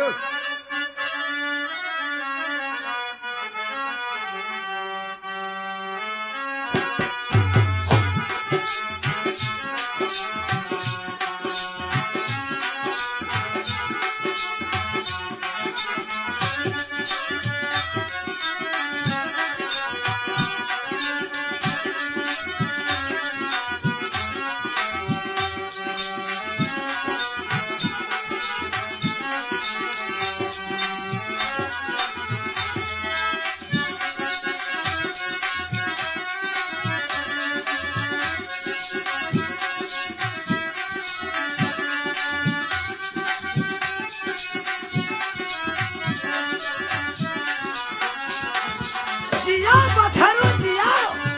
जिया पत्थरू जिया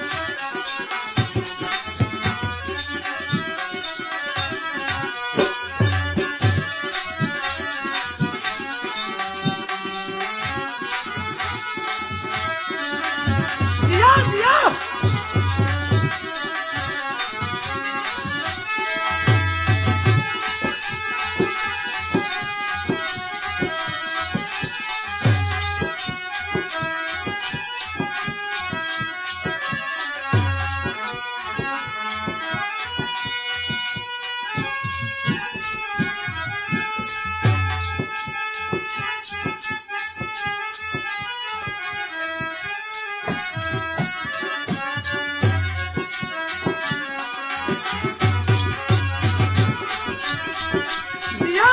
जिया जिया जिया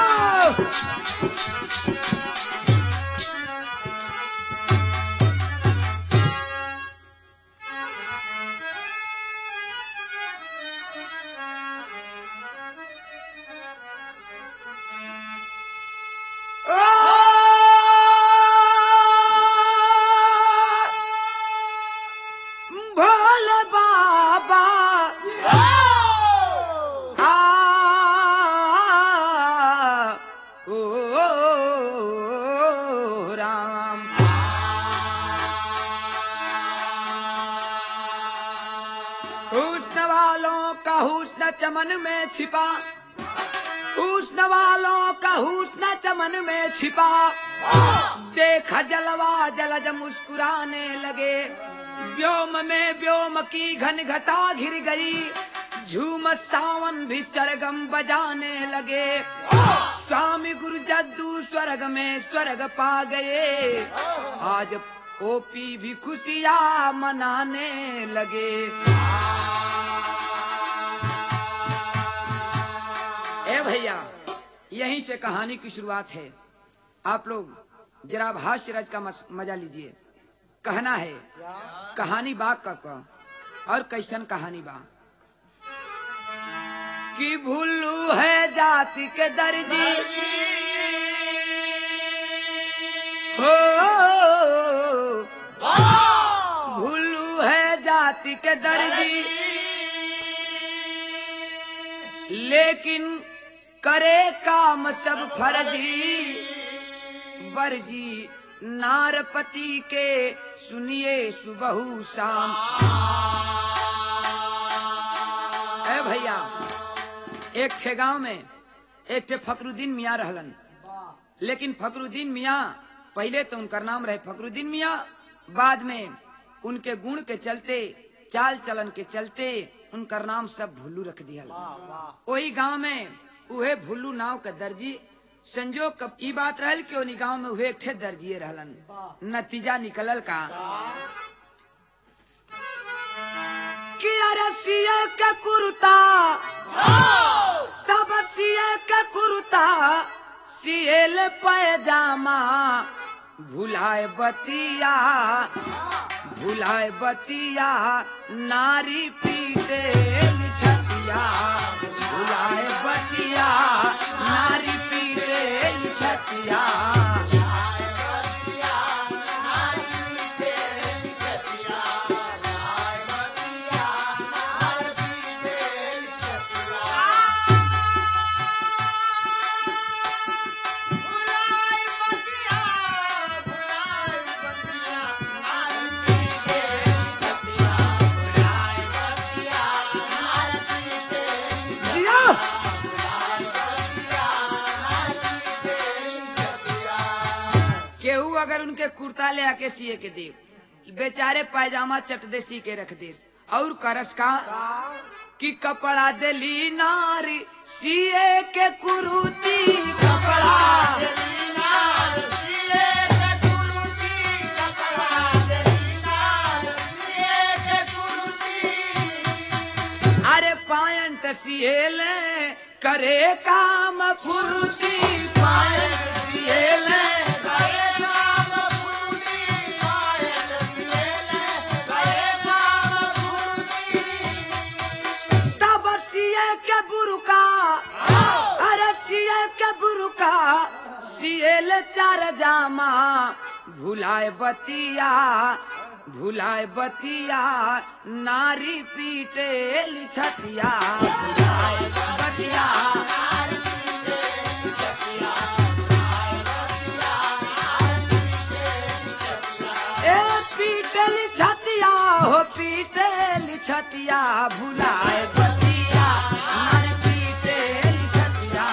भोले बाबा आ ओ राम हुस्न वालों का हुस्न चमन में छिपा हुस्न वालों का हुस्न चमन में छिपा देखा जलवा जलज मुस्कुराने लगे व्योम में व्योम की घन घटा घिर गई झूम सावन भी सरगम बजाने लगे स्वामी गुरु जद्दू स्वर्ग में स्वर्ग पा गए आज ओपी भी खुशियाँ मनाने लगे ए भैया यहीं से कहानी की शुरुआत है आप लोग जरा भाष्य रज का मस- मजा लीजिए कहना है कहानी बा का का और कैसन कहानी बा कि भुल्लू है जाति के दर्जी हो भुल्लू है जाति के दर्जी लेकिन करे काम सब फर्जी बरजी नारपति के सुनिए सुबहू शाम ए भैया एक ठे गांव में एक ठे फकरुद्दीन मियाँ रहलन लेकिन फकरुद्दीन मियाँ पहले तो उनका नाम रहे फकरुद्दीन मियाँ बाद में उनके गुण के चलते चाल चलन के चलते उनका नाम सब भुल्लू रख दिया वही गांव में उहे भुल्लू नाव के दर्जी संजोग कब ई बात रहल कि उन्हीं गांव में उहे एक ठे दर्जिए रहलन नतीजा निकलल का कि अरे सिए के कुर्ता तब सिए के कुर्ता सिएल पैजामा भुलाए बतिया भुलाए बतिया नारी पीटे छतिया भुलाए बतिया नारी पीटे छतिया जिया अगर उनके कुर्ता ले आके सिए के दे बेचारे पायजामा चट दे सी के रख दे और करस का कि कपड़ा देली नारी सिए के कुरुती कपड़ा अरे पायंट सिएल करे काम फुर्ती पायंट सिएल तब सिए के बुरुका अरे सिए के बुरुका सिएल चार जामा भुलाए बतिया भुलाए बतिया नारी पीटे लिछतिया भुलाए बतिया ए पीटे लिछतिया हो पीटे लिछतिया भुलाए बतिया नारी पीटे लिछतिया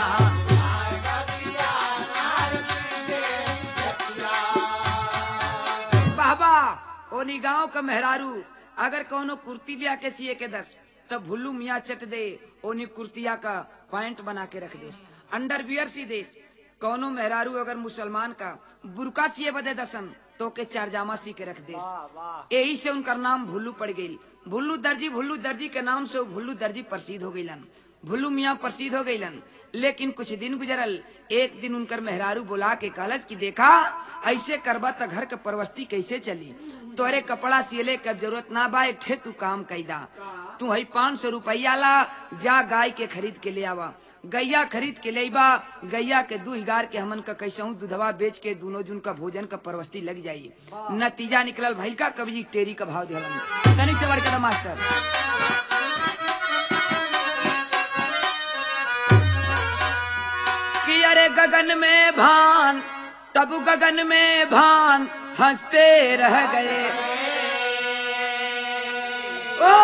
बाबा ओनी गांव का मेहरारू अगर कोनो कुर्ती लिया के सिए के दस तो भुल्लू मियाँ चट दे ओनी कुर्तिया का पैंट बना के रख दे अंडर बियर सी देस कोनो मेहरारू अगर मुसलमान का बुरका सिए बदे दसन तो के चारजामा सी के रख दे यही से उनका नाम भुल्लू पड़ गई भुल्लू दर्जी भुल्लू दर्जी के नाम से वो भुल्लू दर्जी प्रसिद्ध हो गईलन भुल्लू मियाँ प्रसिद्ध हो गईलन लेकिन कुछ दिन गुजरल एक दिन उनकर मेहरारू बुला के कहलस कि देखा ऐसे करबा त घर के परवस्ती कैसे चली तोरे कपड़ा सिले के जरूरत ना बा एक ठे तू काम कैदा तू हई पाँच सौ रुपया ला जा गाय के खरीद के ले आवा गैया खरीद के ले बा गैया के दू हिगार के हमन का कैसहू दूधवा बेच के दोनों जून का भोजन का परवस्ती लग जाई नतीजा निकलल भइल का कभी टेरी का भाव दिहलन तनी से बड़का मास्टर कि अरे गगन में भान तब गगन में भान हंसते रह गए ओ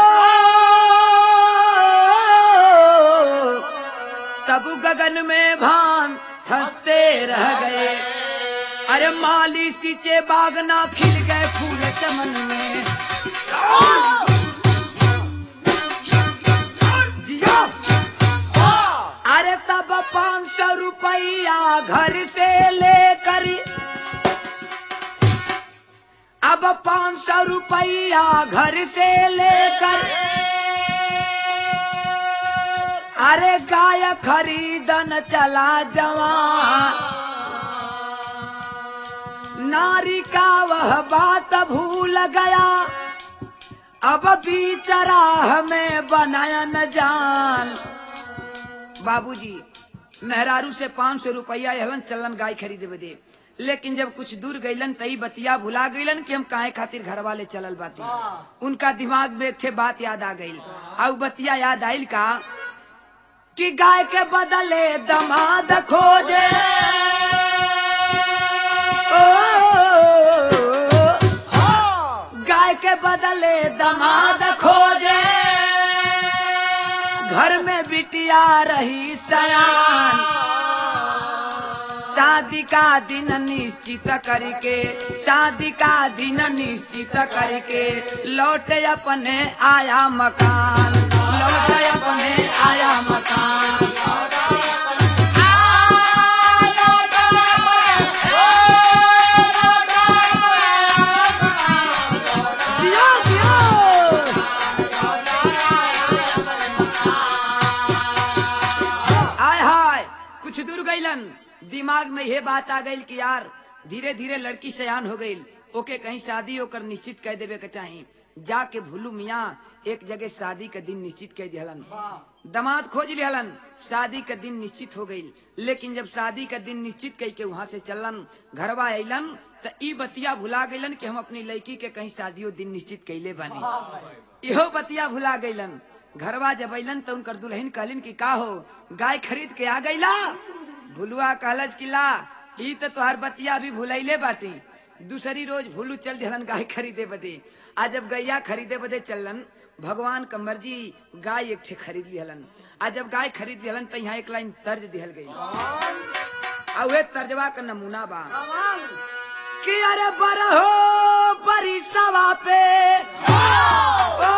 तब गगन में भान हंसते रह गए अरे माली सींचे बागना खिल गए फूल चमन में दिया अरे तब पाँच सौ रुपया घर से लेकर अब पाँच सौ रुपया घर से लेकर अरे गाय खरीदन चला जवान नारी का वह बात भूल गया अब बीचराह में बनाया न जान बाबूजी मेहरारू से पाँच सौ रुपया हलन चलन गाय खरीदे बदे लेकिन जब कुछ दूर गईलन तई बतिया भुला गईलन कि हम काहे खातिर घर वाले चलल बाटी उनका दिमाग में एक ठे बात याद आ गई और बतिया याद आइल का कि गाय के बदले दमाद खोजे ओ, गाय के बदले दमाद खोजे घर में बिटिया रही सयान शादी का दिन निश्चित करके शादी का दिन निश्चित करके लौटे अपने आया मकान लौटे अपने आया मकान दियो, दियो। आय हाय कुछ दूर गईलन दिमाग में यह बात आ गई कि यार धीरे धीरे लड़की सयान हो गई ओके कहीं शादी होकर निश्चित कर देवे के चाही जाके भूलू मियाँ एक जगह शादी का दिन निश्चित कर दिहलन दमाद खोज लिहलन शादी का दिन निश्चित हो गई लेकिन जब शादी का दिन निश्चित कई के वहाँ से चलन घरवा अलन त ई बतिया भुला गईलन कि हम अपनी लड़की के कहीं शादियों दिन निश्चित कैले बानी इहो बतिया भुला गईलन घरवा जब अलन तो उनकर दुल्हन कहलिन कि का हो गाय खरीद के आ गईला भुलुआ कहलज कि ला ई तो तोहर बतिया अभी भुलैले बाटी दूसरी रोज भूलू चल दिहलन गाय खरीदे बदे आ जब गैया खरीदे बदे चलन भगवान का मर्जी गाय एक ठे खरीद लिहलन आ जब गाय खरीद लिहलन तो यहाँ एक लाइन तर्ज दिहल गई आ वे तर्जवा का नमूना बा कि अरे बरहो बरी सवा पे ओ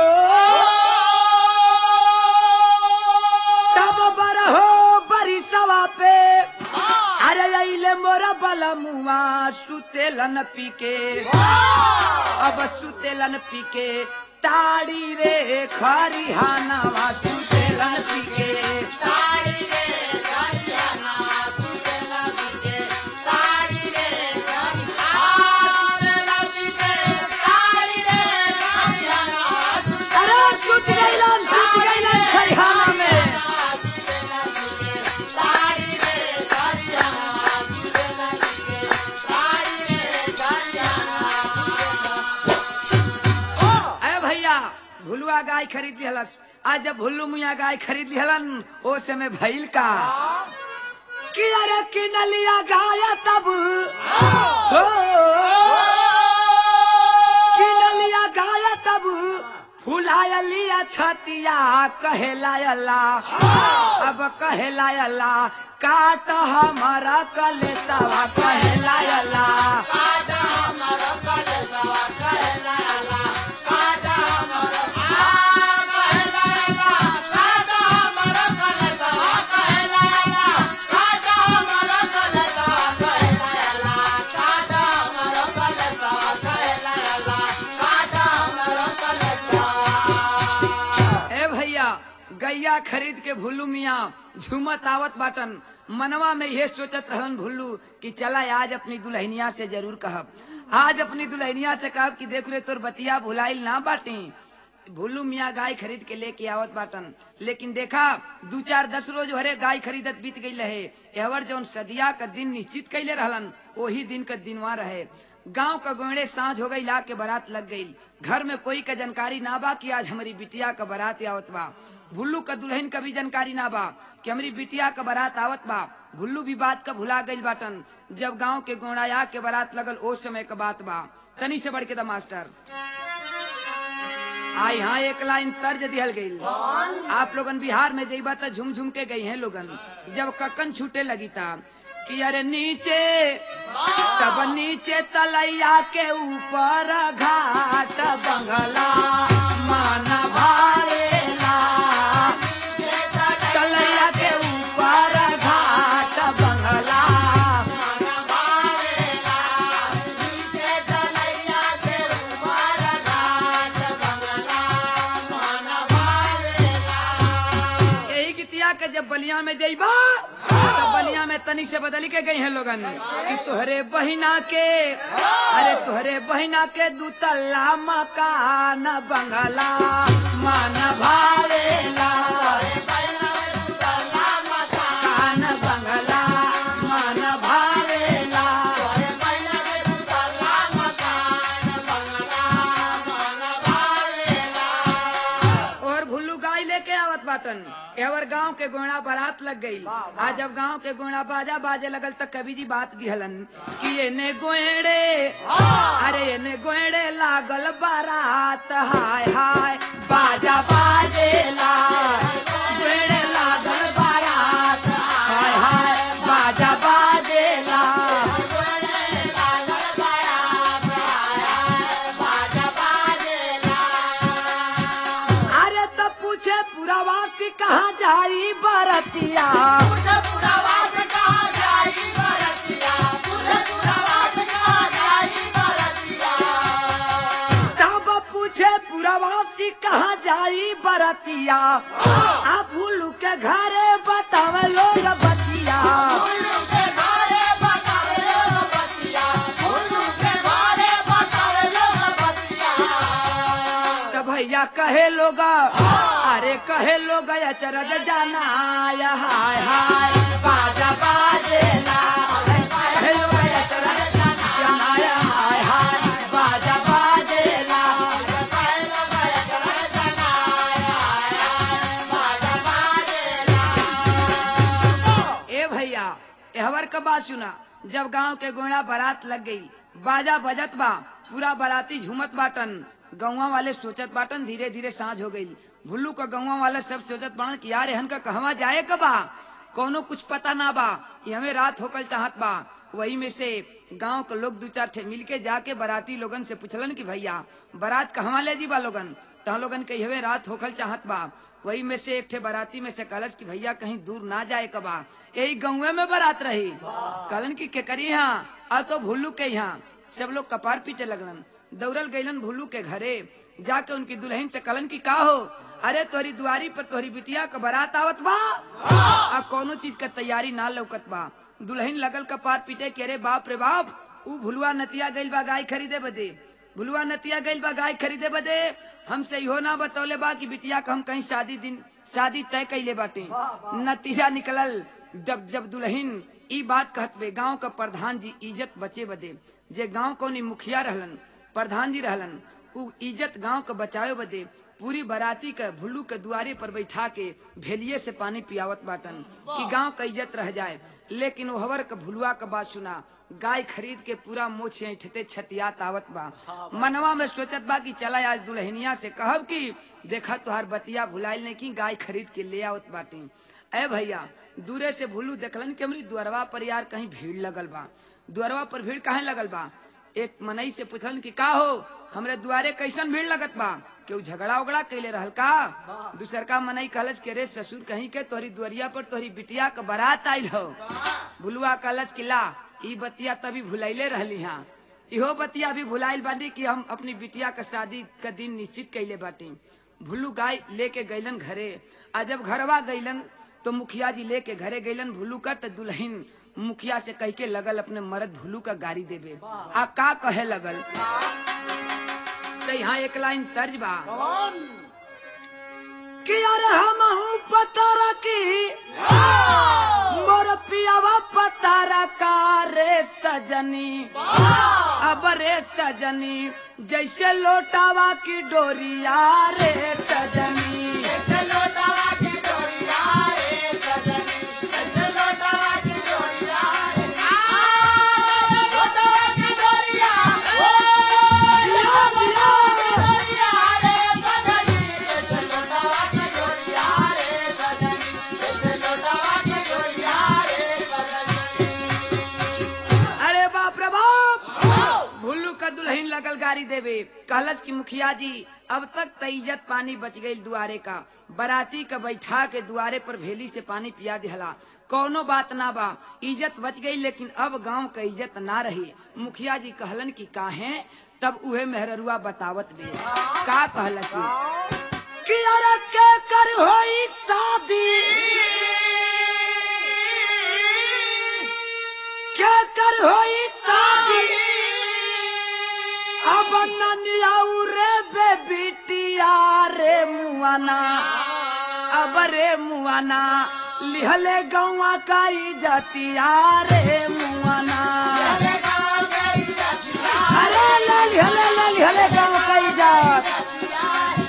तब बरहो बरी सवा पे अरे अइले मोरा बला मुआ सुतेलन पी के अब सुतेलन पी के ताड़ी रे खरिहानवा सुतेलन पी के अरे सुत गइलन सुत गइलन खरिहाना में अरे भैया भुलुआ गाय खरीद लिहलस आज जब भुल्लू मुया गाय खरीद लिहलन ओ समय भइल का कि अरे किन लिया गाय तब हो किन लिया गाय तब फुलाया लिया छतिया कहलायला अब कहलायला काट हमारा कलेतवा कहलायला ए भैया गैया खरीद के भुल्लू मिया झूमत आवत बाटन मनवा में ये सोचत रहन भुल्लू कि चला आज अपनी दुल्हनिया से जरूर कहब आज अपनी दुल्हनिया से कहब कि देख रे तोर बतिया भुलाइल ना बाटी भुल्लू मिया गाय खरीद के लेके आवत बाटन लेकिन देखा दू चार दस रोज हरे गाय खरीदत बीत गई रहे एवर जौन सदिया का दिन निश्चित कैले रहलन वही दिन का दिनवा रहे गांव का गोड़े सांझ हो गई ला के बारात लग गई घर में कोई का जानकारी ना बा कि आज हमारी बिटिया का बारात आवत बा भुल्लू का दुल्हन का भी जानकारी ना बा कि हमारी बिटिया का बारात आवत बा भुल्लू भी बात का भुला गई बाटन जब गांव के गोड़ाया के बारात लगल ओ समय का बात बा तनी से बढ़ के दा मास्टर आ यहाँ एक लाइन तर्ज दिहल गई आप लोगन बिहार में जइबा त झुम झुम के गई हैं लोगन जब ककन छूटे लगी था कि अरे नीचे तब नीचे तलैया के ऊपर घाट बंगला मन भावेला तलैया के ऊपर घाट बंगला यही गीतिया के जब बलिया में जइबा तब बलिया में तनी से बदली के गई हैं लोगन कि तुहरे बहिना के अरे तुहरे बहिना के दूतल्ला मकान बंगला मन भावेला कान बंगला मन भावेला और भुल्लू गाय लेके आवत बाटन एवर गांव के गोणा बारात लग गई आज जब गांव के गोणा बाजा बाजे लगल तक कवि जी बात दिहलन कि एने गोएड़े अरे एने गोएड़े लागल बारात हाय हाय बाजा बाजेला गोएड़े लागल बारात हाय हाय बाजा बाजेला अरे तब पूछे पुरावासी कहाँ जाई बरतिया तब पूछे पुरावासी कहाँ जाई बरतिया आ भूलू के घरे बतावे लोग बतिया तो भैया कहे लोग अरे कहे लोग अचरज जाना आया हाय हाय बाजा बाजेला कहे लोग अचरज जाना आया हाय हाय बाजा बाजेला ए भैया एहवर का बात सुना जब गांव के गोड़ा बारात लग गई बाजा बजत बा पूरा बाराती झूमत बाटन गौवा वाले सोचत बाटन धीरे धीरे सांझ हो गई भुल्लू का गौवा वाले सब सोचत बाटन कि यार एहन का कहवा जाए का बा कोनो कुछ पता ना बा ये हमें रात होकल चाहत बा वही में से गांव के लोग दू चार ठे मिल के जाके बाराती लोगन से पूछलन कि भैया बारात कहवा ले जी बा लोगन तहा लोगन के हवे रात होखल चाहत बा वही में से एक ठे बाराती में से कहलस कि भैया कहीं दूर ना जाए कबा यही गाँवे में बारात रही कहलन की के करी यहाँ आ तो भुल्लू के यहाँ सब लोग कपार पीटे लगलन दौड़ल गईलन भुल्लू के घरे जाके उनकी दुल्हन से कहलन की का हो अरे तोहरी दुआरी पर तोहरी बिटिया का बारात आवत बा आ कोनो चीज का तैयारी ना लौकत बा दुल्हन लगल कपार पीटे के अरे बाप रे बाप ऊ भुलवा नतिया गइल बा गाय खरीदे बदे भुलवा नतिया गइल बा गाय खरीदे बदे हमसे इहो ना बतौले बा कि बिटिया का हम कहीं शादी दिन शादी तय कैले बाटे नतीजा निकलल जब जब दुल्हन ई बात कहत बे गांव का प्रधान जी इज्जत बचे बदे जे गांव कौनी मुखिया रहलन प्रधान जी रहलन उ इज्जत गांव के बचावे बदे पूरी बराती के भुल्लू के दुआरे पर बैठा के भेलिए से पानी पियावत बाटन कि गांव का इज्जत रह जाए लेकिन ओहवर के भुलुआ के बात सुना गाय खरीद के पूरा मोछ ऐठते छतियात आवत बा मनवा में सोचत बा कि चला आज दुल्हनिया से कहब कि देखा तुहार बतिया भुलाइल नहीं की गाय खरीद के ले आवत बाटी ए भैया दूरे से भुल्लू देखलन कि हमरी दुअरवा पर यार कहीं भीड़ लगल बा दुअरवा पर भीड़ काहे लगल बा एक मनई से पूछलन कि का हो हमरे दुआरे कैसन भीड़ लगत बा केहू झगड़ा उगड़ा कैले रहल का दूसर का मनई कहलस के रे ससुर कहीं के तोहरी दुआरिया पर तोहरी बिटिया के बारात आइल हो बुलुआ कहलस कि ला ई बतिया तभी भुलैले रहली हाँ इहो बतिया भी भुलाइल बाटी कि हम अपनी बिटिया के शादी का दिन निश्चित कैले बाटी भुल्लू गाय लेके गैलन घरे आ जब घरवा गैलन तो मुखिया जी लेके घरे गैलन भुल्लू का तो दुल्हन मुखिया से कह के लगल अपने मर्द भुल्लू का गाड़ी देवे आ का कहे लगल तो यहाँ एक लाइन तर्ज बा कि यार हम पता रखी मोर पियावा पता रखा रे सजनी अब रे सजनी जैसे लोटावा की डोरिया रे सजनी अरे बाप रे बाप भुल्लू का दुल्हन लगल गाड़ी देवे कहलस की मुखिया जी अब तक त इज्जत पानी बच गई दुआरे का बराती का बैठा के दुआरे पर भेली से पानी पिया दिहला कौनो बात ना बा इज्जत बच गई लेकिन अब गांव का इज्जत ना रही मुखिया जी कहलन की काहे तब उहे मेहररुआ बतावत बे का कहलस कि अरे के कर होई शादी क्या कर होई शादी अब ननियाऊ रे बे बिटिया रे मुआना अब रे मुआना लिहले गौवा का इजतिया रे मुआना अरे ले लिहले ले लिहले गौवा का इजत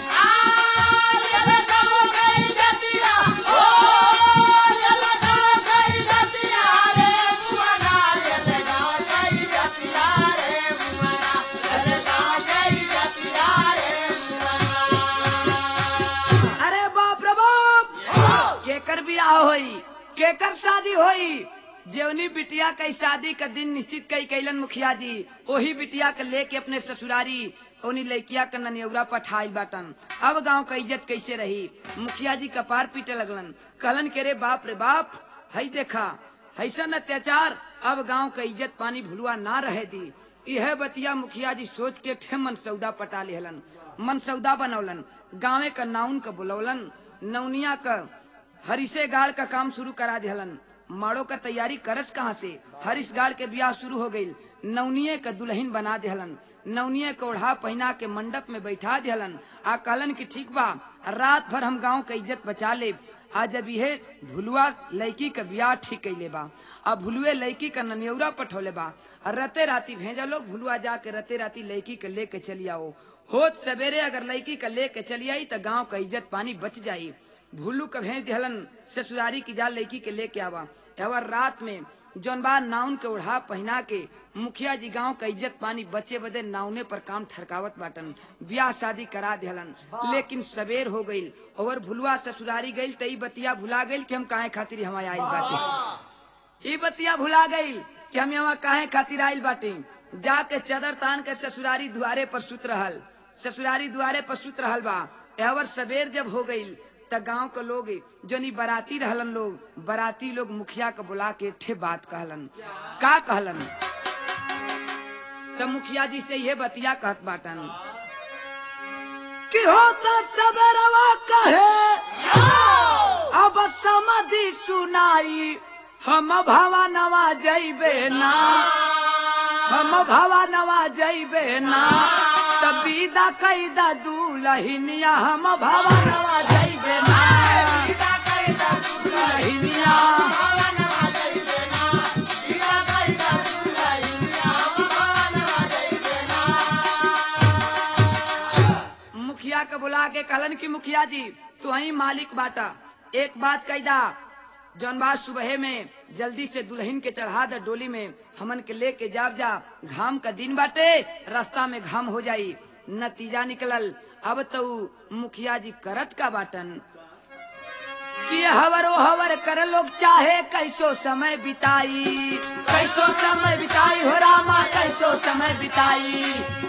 अरे बाप रे बाप केकर बियाह होई केकर शादी होई जेवनी बिटिया कई शादी का दिन निश्चित कई कैलन मुखिया जी वही बिटिया के लेके अपने ससुरारी ओनी लड़किया का ननियौरा पठाई बाटन अब गांव का इज्जत कैसे रही मुखिया जी कपार पीटे लगलन कहलन के रे बाप रे बाप हई देखा ऐसन अत्याचार अब गांव का इज्जत पानी भुलुआ ना रहे दी यह बतिया मुखिया जी सोच के ठे मनसौदा पटा लेहलन मनसौदा बनौलन गाँवे का नाउन का बुलौलन नौनिया का हरिसे गाड़ का काम शुरू करा दिहलन माड़ो का तैयारी करस कहाँ से हरिस गाड़ के ब्याह शुरू हो गई नवनिये का दुल्हन बना दिहलन नवनिये को ओढ़ा पहना के मंडप में बैठा दिहलन आ कहलन की ठीक बा रात भर हम गांव का इज्जत बचा ले आज जब यह भुलुआ लड़की का ब्याह ठीक कैले बा आ भुलुए लड़की का ननियौरा पठौले बा आ रते राती भेजा लोग भुलुआ जाके रते राती लड़की के लेके चली आओ होत सवेरे अगर लड़की का लेके चली आई तो गांव का इज्जत पानी बच जाई भुल्लू का भेज दिहलन ससुरारी की जा लड़की के लेके आवा एवर रात में जौन बा नाउन के ओढ़ा पहना के मुखिया जी गांव का इज्जत पानी बचे बदे नाउने पर काम ठरकावत बाटन ब्याह शादी करा दिहलन लेकिन सवेर हो गई और भुलवा ससुरारी गई तई बतिया भुला गई कि हम काहे खातिर हम आयल बाटे ई बतिया भुला गई कि हम यहाँ काहे खातिर आइल बाटी जाके चदर तान के ससुरारी दुआरे पर सुत रहल ससुरारी दुआरे पर सुत रहल बा एवर सबेर जब हो गई त गांव के लोग जनी बराती रहलन लोग बराती लोग मुखिया के बुला के ठे बात कहलन का कहलन त मुखिया जी से ये बतिया कहत बाटन कि होता सबरवा कहे अब समधि सुनाई हम भवा नवा जैबे ना हम भवा नवा जैबे ना तब विदा कैदा दूलहिनिया हम भवा नवा जैबे ना दूलहिनिया मुखिया के बुला के कहलन कि मुखिया जी तू ही मालिक बाटा एक बात कैदा जौन बात सुबह में जल्दी से दुल्हन के चढ़ा दे डोली में हमन के लेके जाब जा घाम का दिन बाटे रास्ता में घाम हो जाई नतीजा निकलल अब तो मुखिया जी करत का बाटन कि हवर ओ हवर कर लोग चाहे कैसो समय बिताई कैसो समय बिताई हो रामा कैसो समय बिताई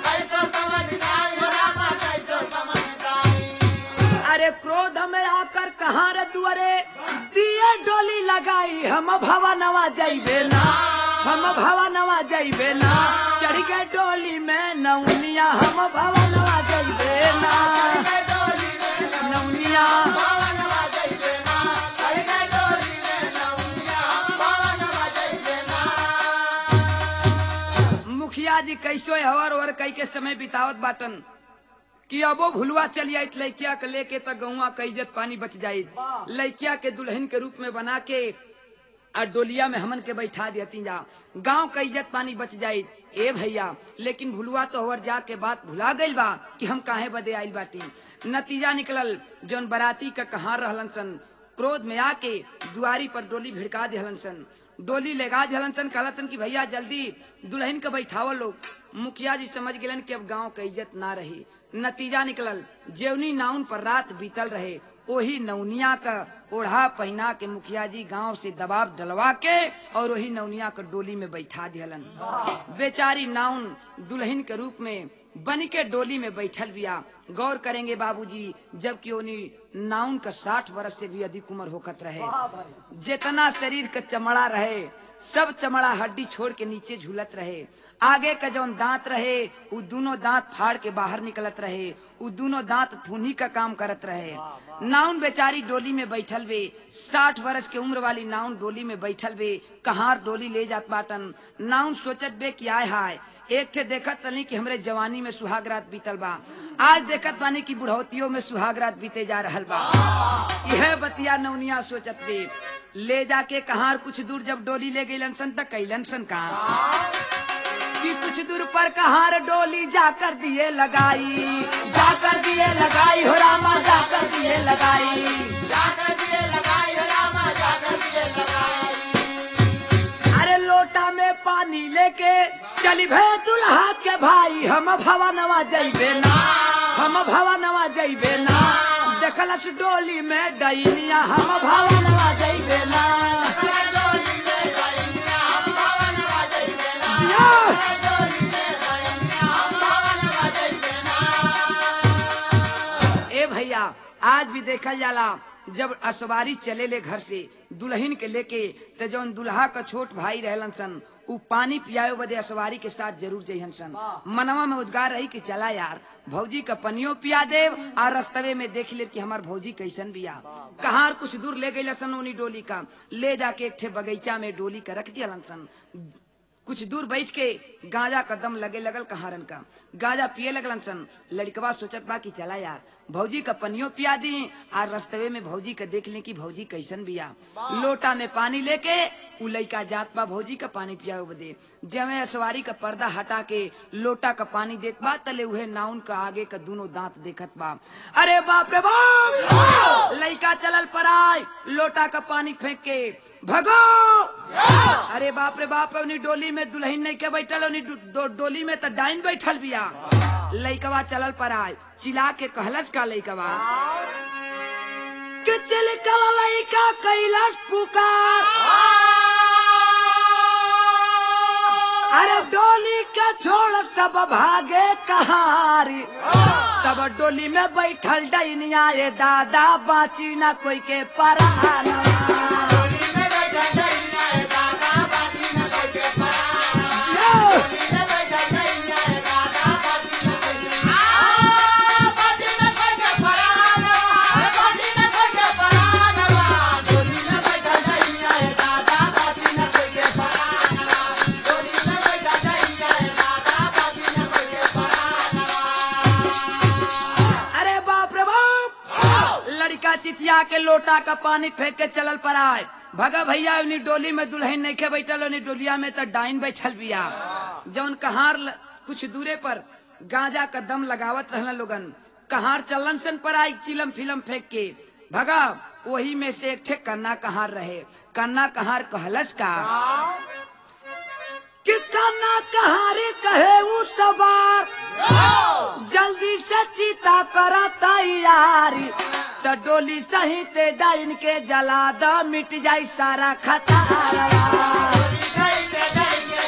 अरे क्रोध में आकर कहाँ रे दुअरे दिए डोली लगाई हम भवा नवा जैबे ना हम भवा नवा जैबे ना चढ़ के डोली में नौनिया हम भवा नवा जैबे ना नौनिया मुखिया जी कैसो हवर ओवर कई के समय बितावत बाटन कि अबो भुलवा चली आई लड़किया के लेके त गौवा के इज्जत पानी बच जाई लड़किया के दुल्हन के रूप में बना के और डोलिया में हमन के बैठा देती जा गांव का इज्जत पानी बच जाई ए भैया लेकिन भुलवा तो हवर जा के बात भुला गई बा कि हम काहे बदे आइल बाटी नतीजा निकलल जौन बराती का कहाँ रहलन सन क्रोध में आके दुआरी पर डोली भिड़का दिहलन सन डोली लगा दिहलन सन कहलन सन कि भैया जल्दी दुल्हन के बैठावल लोग मुखिया जी समझ गेलन कि अब गांव का इज्जत ना रही नतीजा निकलल जेवनी नाउन पर रात बीतल रहे वही नौनिया का ओढ़ा पहना के मुखिया जी गांव से दबाव डलवा के और वही नौनिया का डोली में बैठा दिहलन बेचारी नाउन दुल्हन के रूप में बन के डोली में बैठल बिया गौर करेंगे बाबूजी जबकि उन्हीं नाउन का साठ वर्ष से भी अधिक उम्र होकत रहे जितना शरीर का चमड़ा रहे सब चमड़ा हड्डी छोड़ के नीचे झूलत रहे आगे का जौन दांत रहे उ दोनों दांत फाड़ के बाहर निकलत रहे उ दोनों दांत थूनी का काम करत रहे नाउन बेचारी डोली में बैठल बे साठ वर्ष के उम्र वाली नाउन डोली में बैठल बे कहार डोली ले जात बाटन नाउन सोचत बे कि आय हाय एक ठे देखत चली कि हमरे जवानी में सुहाग रात बीतल बा आज देखत बानी कि बुढ़ौतियों में सुहाग रात बीते जा रहल बा यह बतिया नौनिया सोचत बे ले जाके कहार कुछ दूर जब डोली ले गई सन तक कैलन सन कहा कि कुछ दूर पर कहार डोली जाकर दिए लगाई जाकर दिए लगाई हो रामा जाकर दिए लगाई जाकर दिए लगाई हो रामा जाकर दिए लगाई अरे लोटा में पानी लेके चली भे दुल्हा के भाई हम भवा नवा जइबे ना हम भवा नवा जइबे ना देखलस डोली में डैनिया हम भवा नवा जइबे ना या! ए भैया आज भी देखल जाला जब असवारी चले ले घर से दुल्हन के लेके त जौन दुल्हा का छोट भाई रहलन सन उ पानी पियाओ बदे असवारी के साथ जरूर जइहन सन मनवा में उद्गार रही कि चला यार भौजी का पनियो पिया देव और रस्तवे में देख ले कि हमार भौजी कैसन बिया कहार कुछ दूर ले गई सन उनी डोली का ले जाके एक ठे बगीचा में डोली का रख दिया सन कुछ दूर बैठ के गांजा का दम लगे लगल कहारन का गांजा पिए लगलन सन लड़कवा सोचत बा कि चला यार भौजी का पनियो पिया दी और रस्तवे में भौजी का देख ले कि भौजी कैसन बिया लोटा में पानी लेके उ लइका जात बा भौजी का पानी पिया बदे जमे सवारी का पर्दा हटा के लोटा का पानी देत बा तले उहे नाउन का आगे का दोनों दांत देखत बा अरे बाप रे बाप लइका चलल पराय लोटा का पानी फेंक के भगो अरे बाप रे बाप अपनी डोली में दुल्हन नहीं के बैठल उनी डो, डो, डोली में तो डाइन बैठल बिया लइकवा चलल पर आय चिल्ला के कहलस का लइकवा कि चिलकवा लइका कैलाश पुकार अरे डोली के छोड़ सब भागे कहारी तब डोली में बैठल डैनिया ये दादा बाची ना कोई के पराना अरे बाप रे बाप लड़का चिचिया के लोटा का पानी फेंक के चलल पर आए भगा भैया उन्हीं डोली में दुल्हन नहीं के बैठल उन्हीं डोलिया में तो डाइन बैठल बिया जौन कहार ल- कुछ दूरे पर गांजा का दम लगावत रहना लोगन कहार चलन सन पर आई चिलम फिलम फेंक के भगा वही में से एक ठे कन्ना कहार रहे कन्ना कहार कहलस का कि कन्ना कहारे कहे उ सवार जल्दी से चीता करा तैयारी तो डोली सहित डाइन के जला द मिट जाई सारा खतारा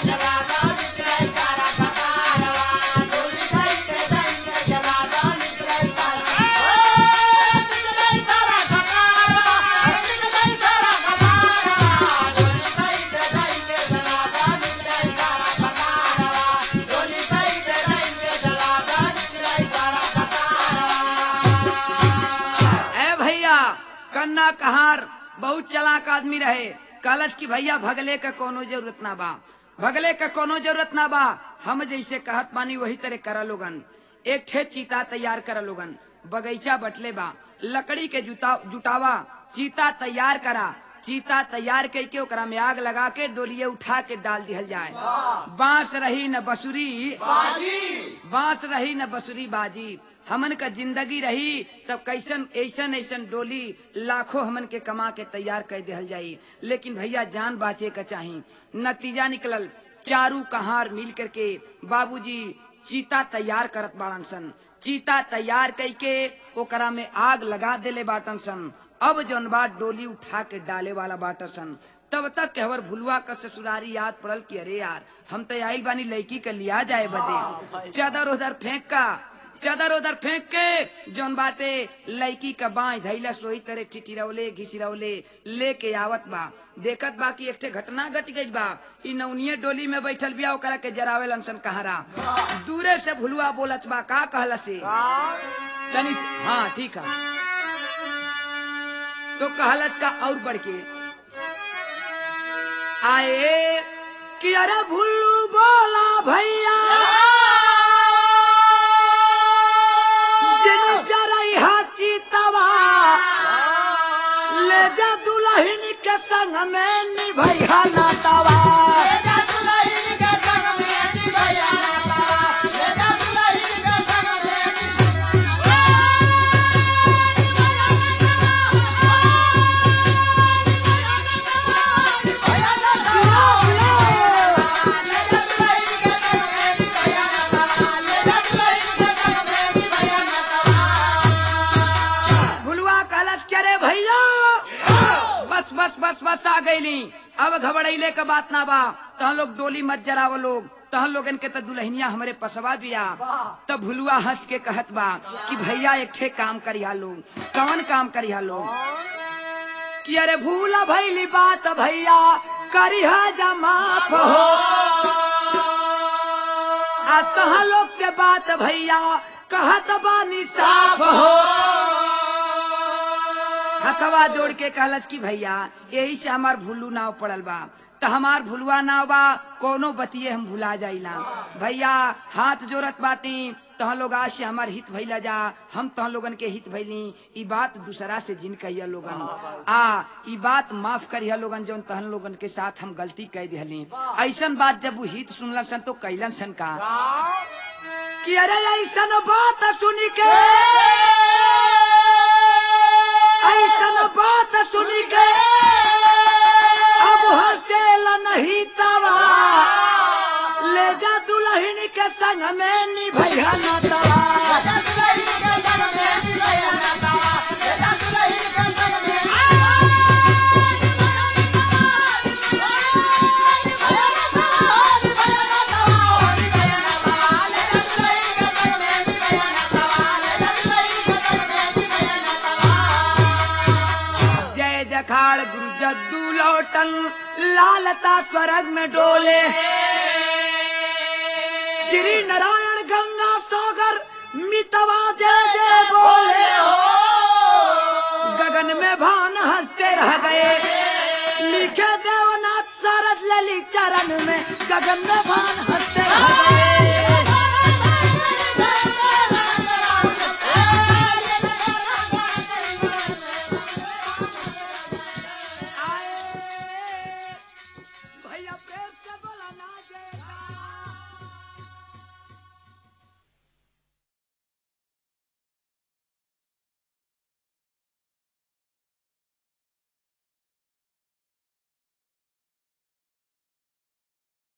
ए भैया कन्ना कहार बहुत चलाक आदमी रहे कलश की भैया भगले का कोनो जरूरत ना बा भगले का कोनो जरूरत ना बा हम जैसे कहत पानी वही तरह करा लोगन एक ठे चीता तैयार करा लोगन बगीचा बटले बा लकड़ी के जुटा जुटावा चीता तैयार करा चीता तैयार करके ओकरा में आग लगा के डोलिये उठा के डाल दिहल जाए बांस रही न बसुरी बांस रही न बसुरी बाजी हमन का जिंदगी रही तब कैसन ऐसन ऐसन डोली लाखों हमन के कमा के तैयार कर दिहल जाई लेकिन भैया जान बाचे का चाही नतीजा निकलल चारू कहार मिल करके बाबूजी चीता तैयार करत बाड़न सन चीता तैयार करके ओकरा में आग लगा देले बाटन सन अब जौन बात डोली उठा के डाले वाला बाटन सन तब तक कहवर भुलवा का ससुरारी याद पड़ल कि अरे यार हम तो आइल बानी लड़की के लिया जाए बदे चादर उधर फेंक का चादर उधर फेंक के जौन बाटे लड़की का बाई धैला सोई तरह टिटिरौले घिसिरौले लेके आवत बा देखत बा कि एक ठे घटना घट गई बा इ नौनिये डोली में बैठल बिया ओकरा के जरावे लंसन कहारा दूरे से भुलवा बोलत बा का कहला से तनी से- हाँ ठीक है तो कहलस का और बढ़ के आए कि अरे भुल्लू बोला भैया जिन चरई हाची तवा ले जा दुल्हन के संग में निभैया ना तवा भुलवा कलश करे भैया बस बस बस बस आ गईली अब घबराइले का बात ना बा तहन लोग डोली मत जराव लोग तहन लोगन के तो दुल्हनिया हमरे पसवा बिया तब भुलवा हंस के कहत बा कि भैया एक ठे काम करिया लोग कौन काम करिया लोग कि अरे भूला भैली बात भैया करिहा जमाफ हो आ तहाँ लोग से बात भैया कहत बानी साफ हो हथवा जोड़ के कहलस कि भैया यही से हमार भुल्लू नाव पड़ल बा त हमार भुलवा नाव बा कोनो बतिये हम भुला जाइला भैया हाथ जोड़त बाटी तह लोग आज से हमार हित भइला जा हम तह लोगन के हित भइली ई बात दूसरा से जिन कहिया लोगन आ ई बात माफ करिया लोगन जौन तहन लोगन के साथ हम गलती कह दिहली ऐसन बात जब वो हित सुनलन सन तो कैलन सन का कि अरे ऐसन बात सुनी के ऐसन बात सुनी के अब हसेल नहीं तवा ले जा दुल्हन के संग में निभैया न तवा अखाड़ गुरु जद्दू लौटन लालता स्वर्ग में डोले श्री नारायण गंगा सागर मितवा जय जय बोले गगन में भान हंसते रह गए लिखे देवनाथ सरद ललित चरण में गगन में भान हंसते रह गए